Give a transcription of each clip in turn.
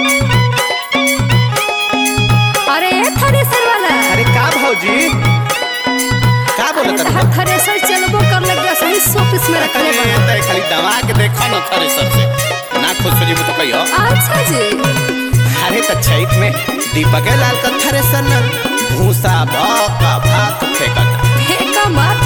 अरे थ्रेसर वाला अरे का भौजी का अरे बोलत तहार थ्रेसर चलबो कर लग गया सही शोपीस में रखले अरे बा तय खाली दवा के देखो न थ्रेसर से ना खुश हो जीबो तो कहियो अच्छा जी अरे त छैत में दीपक लाल का थ्रेसर न भूसा भौका भात फेंकता फेंका मत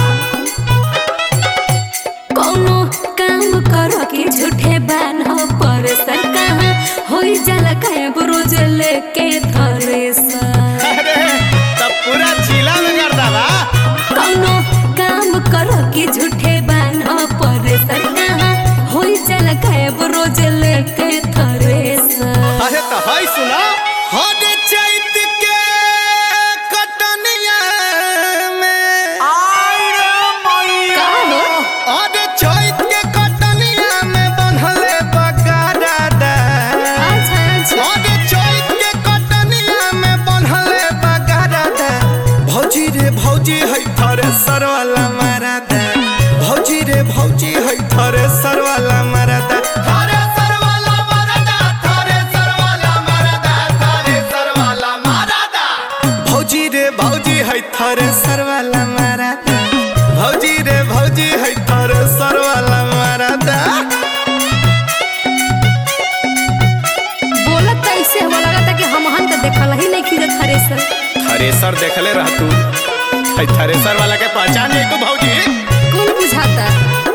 कोनो काम कर के झूठे बान्ह पर सर कहाँ होई जाला काहे रोज लेके थ्रेसर अरे तब पूरा जिला में कर दवा कोनो काम कर के झूठे बान्ह पर सर कहाँ होई जाला काहे रोज लेके थ्रेसर अरे तो हई सुना हरे चैत के कटनिया में का हो अरे चैत के कटनिया में बनहले बगाड़ा दा अच्छा अच्छा अरे चैत के कटनिया में बनहले बगाड़ा दा भौजी रे भौजी है थरे सरवाला मारा दा भौजी रे भौजी है थरे सरवाला मारा दा थरे सरवाला मारा दा थरे सरवाला मारा दा थरे सरवाला मारा दा भौजी रे भौजी है थरे सरवाला मारा दा भौजी रे भौजी है थरे सरवाला मारा दा बोलत त ऐसे हो लगता कि हम हन त देखल ही नहीं खींचत थ्रेसर थ्रेसर देखले रह तू है थ्रेसर वाला के पहचान है तू भौजी कौन बुझाता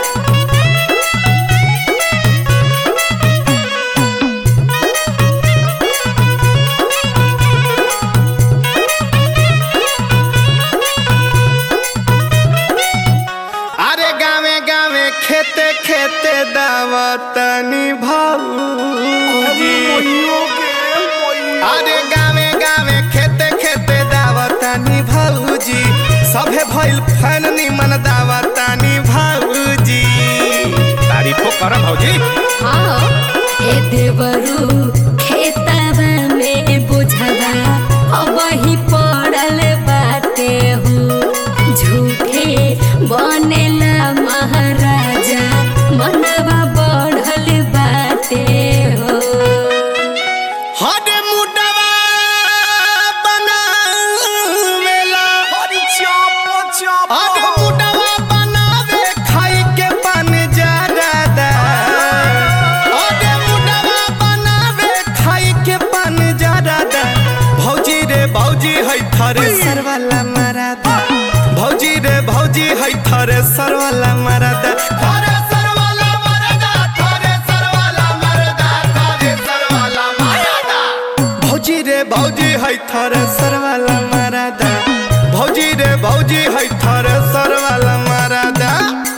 अरे गावे गावे खेते खेते दावतनी भौजी अरे गावे गावे खेते खेते दावतनी भौजी सभे भइल फैन निमन दावतनी भौजी तारीफो कर भौजी हाँ ए देवरू खेतवा में बुझवा अब ही पड़ल बाटे हो झूठे बनेला महाराजा मनवा बढ़ल बाटे हो हरे मुडवा बनावेला हरी चाप चाप हरे मुडवा बनावे खाई के बन जादा हरे मुडवा बनावे खाई के बन जादा भौजी रे भौजी है थरे सरवाला मरादा भौजी रे भौजी है थरे सरवाला मरादा थरे सरवाला मरादा थरे सरवाला मरादा थरे सरवाला मरादा भौजी रे भौजी है थरे सरवाला मरादा भौजी रे भौजी है थरे सरवाला मरादा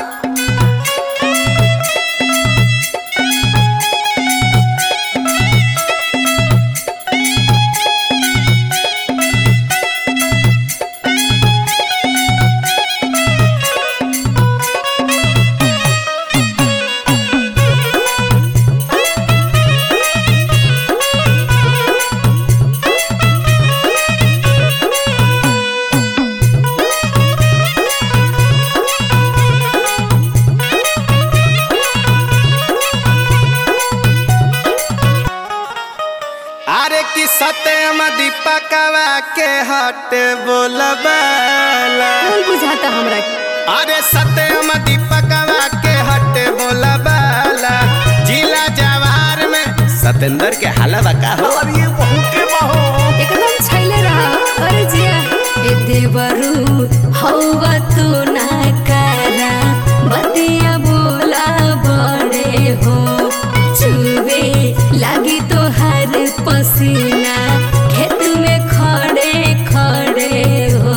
अरे कि सत्यम दीपकवा के हटे बोलबाला कौन बुझाता हमरा के? अरे सत्यम दीपकवा के हटे बोलबाला जिला जवार में सतेंद्र के हलवा का हो अरे बहुते बहो एकदम छैले रहा अरे जिया ए देवरू हौवा तू ना करा बतिया बोला बड़े हो चुवे लागी तो हर पसीना खेत में खड़े खड़े हो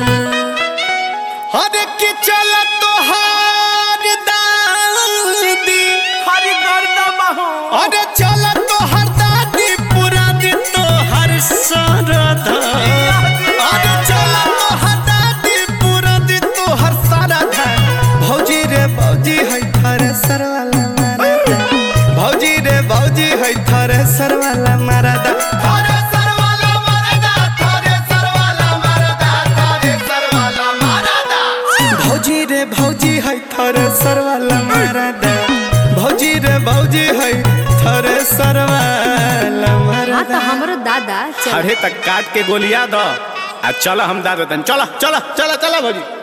अरे कि चल तो हार दादी हरि गर्दा बहो अरे चल तो हर दादी पूरा दिन तो हर सरदा अरे चल तो हर दादी पूरा दिन तो हर सरदा भौजी रे भौजी है थारे सरवाला मारदा भौजी रे भौजी है थारे सरवाला मारदा थारे सरवाला मारदा थारे सरवाला मारदा थारे सरवाला मारदा भौजी रे भौजी है थरे सरवाला मारदा भौजी रे भौजी है थरे सरवाला मारदा हाँ तो हमरो दादा चल अरे तक काट के गोलिया दो आ चलो हम दादा चलो चलो चलो चलो भौजी